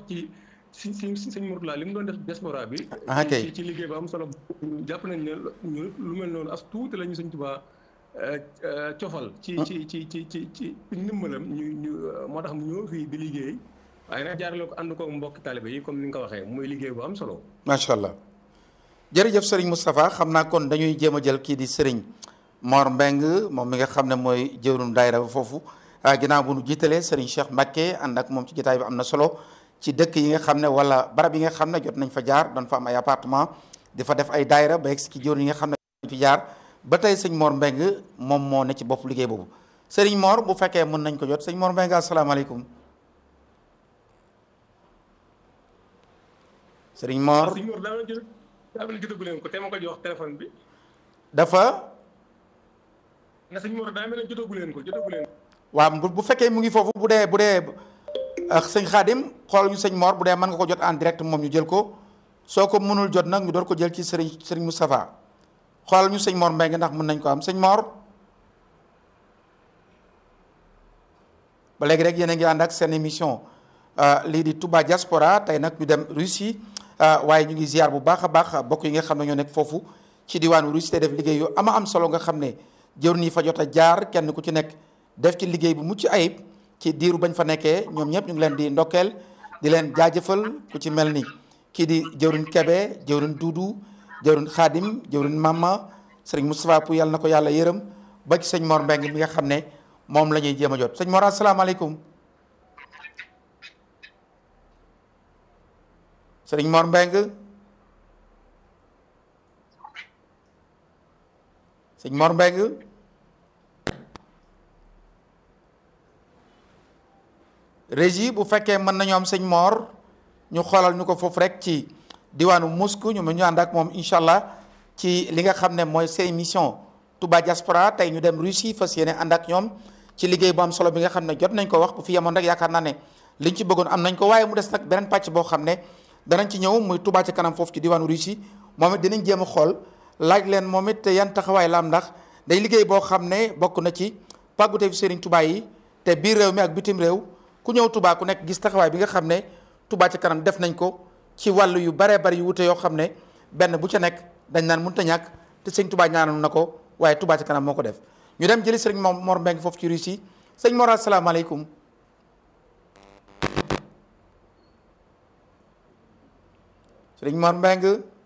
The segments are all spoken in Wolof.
ci si si sëñ Mourtala li mu doon def diaspora bi. ah kay ci ci liggéey bu am solo jàpp nañ ne ñu lu mel noonu as tuuti la ñu sëñ Tuubaa cofal. ci ci ci ci ci ci ndimbalam ñu ñu moo tax mu ñëw fii di liggéey waaye nag jaarale ko ànd ko mbokki taalibe yi comme ni nga ko waxee muy liggéey bu am solo. macha allah jërëjëf Serigne Moustapha xam naa kon dañuy jéem a jël kii di Serigne Mor Mbeng moom mi nga xam ne mooy jëwrum daayira ba foofu ginnaaw bu nu jiitalee Serigne Cheikh Mbacke ànd ak moom ci jotaay bi am na solo ci dëkk yi nga xam ne wala barab yi nga xam ne jot nañ fa jaar doon fa am ay appartement di fa def ay daayira ba egg ci jëwriñ yi nga xam ne fi jaar ba tey sëñ Mor Mbeng moom moo ne ci bopp liggéey boobu Serigne Mor bu fekkee mën nañ ko jot sëñ Mor Mbeng asalaamaaleykum Serigne Mor sëñ Mor daa mel ni daa mel ni jotagu leen ko te ma ko jox téléphone bi. dafa na sëñ Mor daa mel ni jotagu leen ko jotagu leen ko. waaw bu bu fekkee mu ngi foofu bu dee bu dee sëñ Xaadim xool ñu sëñ Mor bu dee mën nga ko jot en direct moom ñu jël ko soo ko mënul jot nag ñu door ko jël ci sëriñ sëriñ Moustapha xoolal ñu sëñ Mor Mbengue ndax mën nañ ko am sëñ Mor ba léegi rek yéen a ngi ànd ak seen émission lii di Touba Diaspora tey nag ñu dem Russie waaye ñu ngi ziar bu baax a baax bokk yi nga xam ne ñoo nekk foofu ci diwaanu Russie te def liggéey yu ama am solo nga xam ne jëwr nii fa jot a jaar kenn ku ci nekk def ci liggéey bu mucc ayib ci diiru bañ fa nekkee ñoom ñëpp ñu ngi leen di ndokkeel di leen jaajëfal ku ci mel ni kii di jëwrin Kebe jëwrin Duudu jëwrin Xaadim jëwrin Mama sëriñ Moustapha Pou yàlla na ko yàlla yërëm ba ci sëñ Mor Mbeng mi nga xam ne moom la ñuy jéem a jot sëñ Mor asalaamaaleykum sëriñ Mor Mbeng sëñ Mor Mbeng régie bu fekkee mën nañu am sëñ Mor ñu xoolal ñu ko foofu rek ci diwaanu Moscou ñu mën ñu ànd ak moom incha allah ci li nga xam ne mooy seen émission Touba Diaspora tey ñu dem Russie fas yéene ànd ak ñoom ci liggéey bu am solo bi nga xam ne jot nañ ko wax bu fi yemoon rek yaakaar naa ne liñ ci bëggoon am nañ ko waaye mu des nag beneen pàcc boo xam ne danañ ci ñëw muy Touba ci kanam foofu ci diwaanu Russie moom it dinañ jéem a xool laaj leen moom it yan taxawaay la am ndax day liggéey boo xam ne bokk na ci pàggute fi Serigne Touba yi te biir réew mi ak bitim réew ku ñëw Touba ku nekk gis taxawaay bi nga xam ne Touba ci kanam def nañ ko ci wàllu yu baree bari yu wute yoo xam ne benn bu ca nekk dañ naan mënut a ñàkk te sëñ Touba ñaanal na ko waaye Touba ci kanam moo ko def ñu dem jëli sëriñ Mor Mbeng foofu ci Russie sëñ Mor asalaamaaleykum sëriñ Mor Mbeng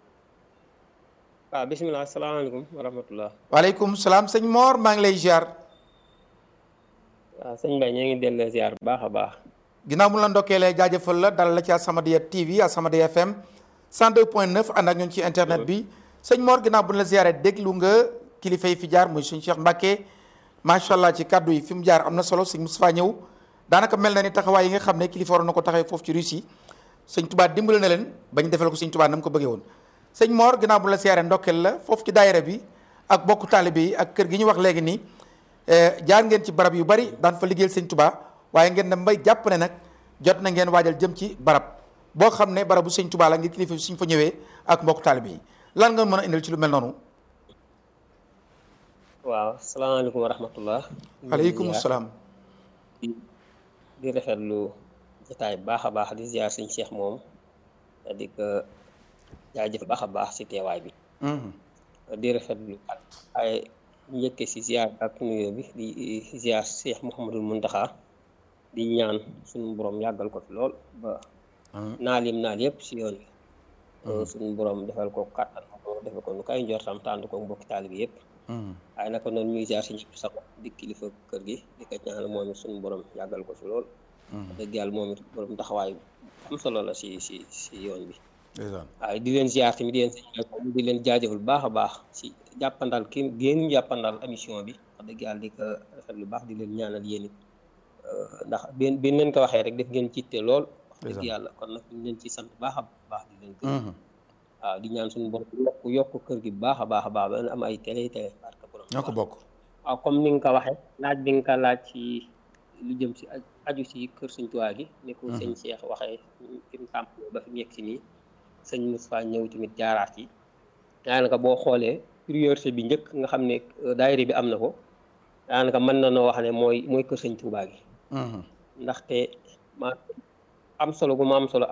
waaw bisimilah asalaamaaleykum wa rahmatullah waaleykum salaam sëñ Mor maa ngi lay ziar waaw sëñ Mbaye ñu ngi delloo ziar bu baax a baax ginnaaw mu la ndokkeelee jaajëfal la dalal la ci As-Samadiyya TV As-Samadiyya FM 102.9 ànd ak ñun ci internet bi sëñ Mor ginnaaw bu la ziaree déglu nga kilifa yi fi jaar muy suñ Cheikh Mbacke macha allah ci kaddu yi fi mu jaar am na solo sëñ Moustapha ñëw daanaka mel na ni taxawaay yi nga xam ne kilifa waroon na ko taxawee foofu ci Russie sëñ Touba dimbali na leen ba ñu defal ko sëñ Touba na mu ko bëggee woon. sëñ Mor ginnaaw bu la ziaree ndokkeel la foofu ci daayira bi ak bokku taalibe yi ak kër gi ñu wax léegi nii jaar ngeen ci barab yu bari daan fa liggéeyal sëñ Touba waaye ngeen dem bay jàpp ne nag jot na ngeen waajal jëm ci barab boo xam ne barabu sëñ Touba la ngir kilifa suñ fa ñëwee ak mbokk taalibe yi lan nga mën a indil ci lu mel noonu. waaw salaamaaleykum wa rahmatullah. aleykum salaam. di di rafetlu jotaay baax a baax di ziar sëñ Cheikh moom di ko jaajëf baax a baax si teewaay bi. di rafetlu ak ay njëkke si ziar ak nuyoo bi di ziar Cheikh Mouhamadul Muntaxa di ñaan suñu borom yàggal ko fi lool ba naal yim naal yëpp si yoon bi suñu borom defal ko kàttan defal ko nu kay njortam tànd ko mbokki taalibe bi yëpp waaye naka noonu ñuy ziar si ñëpp sax di kilifa kër gi di ko ñaanal moom it suñu borom yàggal ko fi lool dëgg yàlla moom it borom taxawaay am solo la si si si yoon bi waaye di leen ziar tamit yéen di leen jaajëfal baax a baax si jàppandal ki génn jàppandal émission bi wax dëgg yàlla di ko rafet lu baax di leen ñaanal yéen it ndax benn benn leen ko waxee rek def ngeen citte lool wax dëgg yàlla kon nag ñu leen ci sant baax a baax di leen gërëm waaw di ñaan suñu borom yokk yokk kër gi baax a baax a baax ba am ay télé télé barka borom ñoo ko bokk waaw comme ni nga ko waxee laaj bi nga ko laaj ci lu jëm si aju si kër Sëñ Tuubaa gi ni ko sëñ Cheikh waxee fi mu tàmp ba fi mu yegg si nii sëñ Moustapha ñëw tamit jaaraat yi daanaka boo xoolee priorité bi njëkk nga xam ne daayira bi am na ko daanaka mën na noo wax ne mooy mooy kër Sëñ Tuubaa gi ndaxte ma am solo gu ma am solo